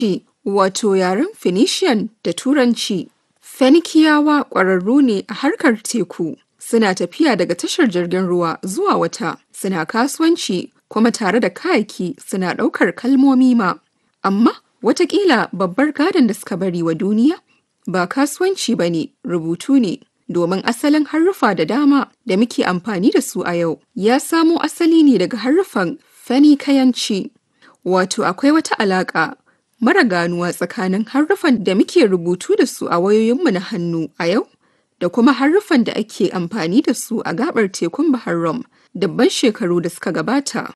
wato yaren Phoenician da Turanci. Fenikiyawa ƙwararru ne a harkar teku, suna tafiya daga tashar jirgin ruwa zuwa wata, suna kasuwanci kuma tare da kayaki suna ɗaukar kalmomi ma. Amma watakila babbar gadon da suka bari wa duniya ba kasuwanci ba ne, rubutu ne. Domin asalin haruffa da dama da muke amfani da su a yau ya samo asali ne daga haruffan Fenikayanci. Wato akwai wata alaƙa mara ganuwa tsakanin haruffan da muke rubutu da su a wayoyinmu na hannu a yau da kuma haruffan da ake amfani da su a gabar tekun Bahar Rum dabban shekaru da suka gabata.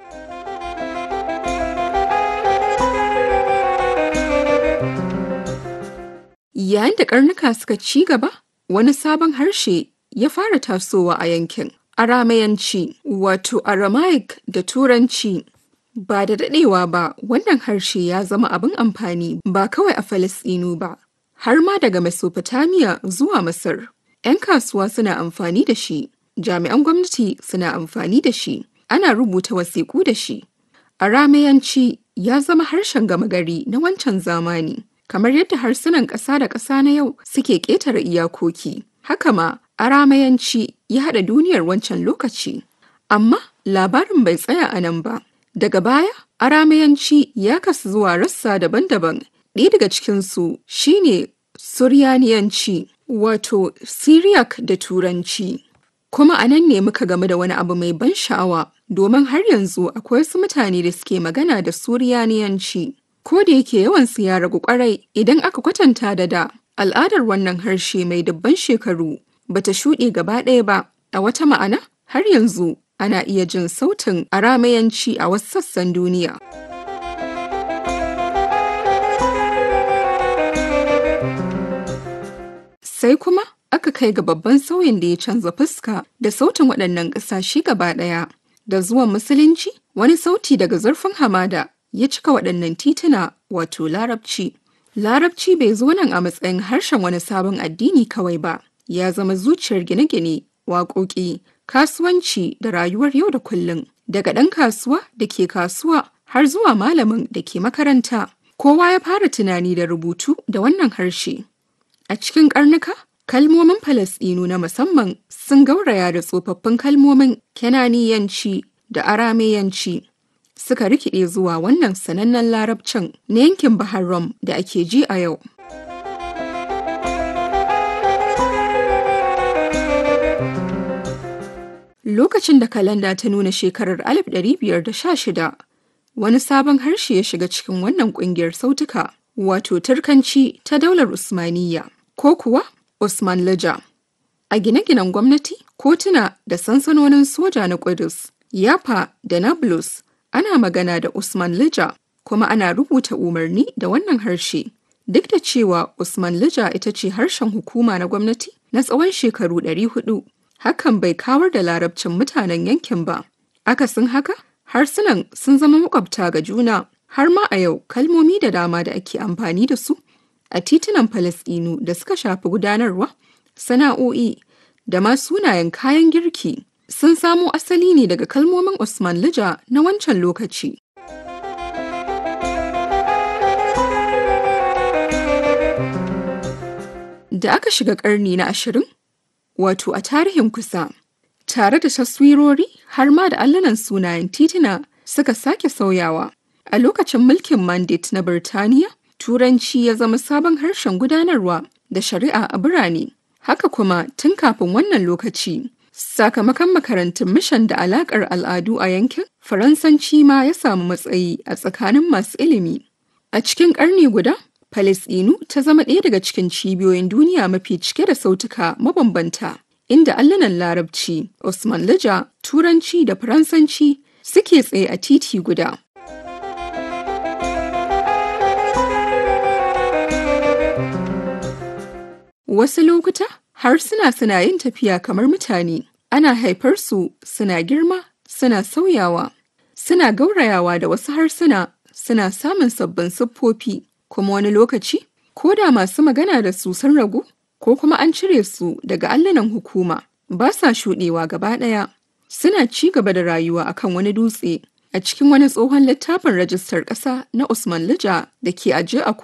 Yayin da karnuka suka ci gaba, wani sabon harshe ya fara tasowa a yankin. Aramayanci wato Aramaic da Turanci. Ba da daɗewa ba, wannan harshe ya zama abin amfani ba kawai a Falasɗinu ba, har ma daga Mesopotamia zuwa Masar. 'Yan kasuwa suna amfani da shi, jami'an gwamnati suna amfani da shi, ana rubuta wasiƙu da shi. Aramayanci ya zama harshen gama gari na wancan zamani, kamar yadda harsunan ƙasa da ƙasa na yau suke ƙetare iyakoki. Haka ma, Aramayanci ya haɗa duniyar wancan lokaci. Amma labarin bai tsaya a nan ba. Daga baya, Aramayanci ya kasu zuwa rassa daban-daban. Ɗaya daga cikinsu shine Suryaniyanci, wato Syriac da Turanci. Kuma a nan ne muka game da wani abu mai ban sha'awa, domin har yanzu akwai wasu mutane da suke magana da Suryaniyanci. Ko da yake yawansu ya ragu kwarai idan aka kwatanta da da, al'adar wannan harshe mai dubban shekaru bata shuɗe gaba ɗaya ba. A wata ma'ana, har yanzu ana iya jin sautin aramayanci a wasu sassan duniya. Sai kuma aka kai ga babban sauyin da ya canza fuska da sautin waɗannan ƙasashe gaba ɗaya. Da zuwan Musulunci, wani sauti daga zurfin hamada ya cika waɗannan tituna wato Larabci. Larabci bai zo nan a matsayin harshen wani sabon addini kawai ba, ya zama zuciyar gine-gine, waƙoƙi, kasuwanci da rayuwar yau da kullum. Daga ɗan kasuwa da ke kasuwa har zuwa malamin da ke makaranta, kowa ya fara tunani da rubutu da wannan harshe. A cikin ƙarnuka, kalmomin Falasɗinu na musamman sun gauraya da tsofaffin kalmomin Kenaniyanci da Arameyanci. Suka rikide zuwa wannan sanannen larabcin na yankin Bahar Rum da ake ji a yau. Lokacin da kalanda ta nuna shekarar 1516, wani sabon harshe ya shiga cikin wannan kungiyar sautuka, wato Turkanci ta daular Usmaniyya, ko kuwa Usman Lija. A gine-ginen gwamnati, kotuna da sansanonin soja na Kudus, Yafa da Nablus ana magana da Usman Lija, kuma ana rubuta umarni da wannan harshe. Duk da cewa Usman Lija ita ce harshen hukuma na gwamnati na tsawon shekaru 400, hakan bai kawar da larabcin mutanen yankin ba. Akasin haka, harsunan sun zama makwabta ga juna, har ma a yau kalmomi da dama da ake amfani da su a titunan Falasɗinu da suka shafi gudanarwa, sana'o'i da ma sunayen kayan girki sun samo asali ne daga kalmomin Usman Lija na wancan lokaci. Da aka shiga ƙarni na ashirin, wato a tarihin kusa, tare da taswirori har ma da allunan sunayen tituna suka sake sauyawa. A lokacin mulkin Mandate na Birtaniya, Turanci ya zama sabon harshen gudanarwa da shari'a a birane. Haka kuma tun kafin wannan lokaci, sakamakon makarantun mishan da alakar al'adu a yankin, Faransanci ma ya samu matsayi a tsakanin masu ilimi. A cikin ƙarni guda, Falasɗinu ta zama ɗaya daga cikin cibiyoyin duniya mafi cike da sautuka mabambanta, inda allunan Larabci, Usman Lija, Turanci da Faransanci suke tsaye a titi guda. Wasu lokuta harsuna suna yin tafiya kamar mutane, ana haifar su suna girma, suna sauyawa, suna gaurayawa da wasu harsuna, suna samun sabbin siffofi, kuma wani lokaci, ko da masu magana da su sun ragu, ko kuma an cire su daga allunan hukuma, ba sa shuɗewa gaba ɗaya. Suna ci gaba da rayuwa akan wani dutse, a cikin wani tsohon littafin rajistar ƙasa na Usman Lija da ke ajiye a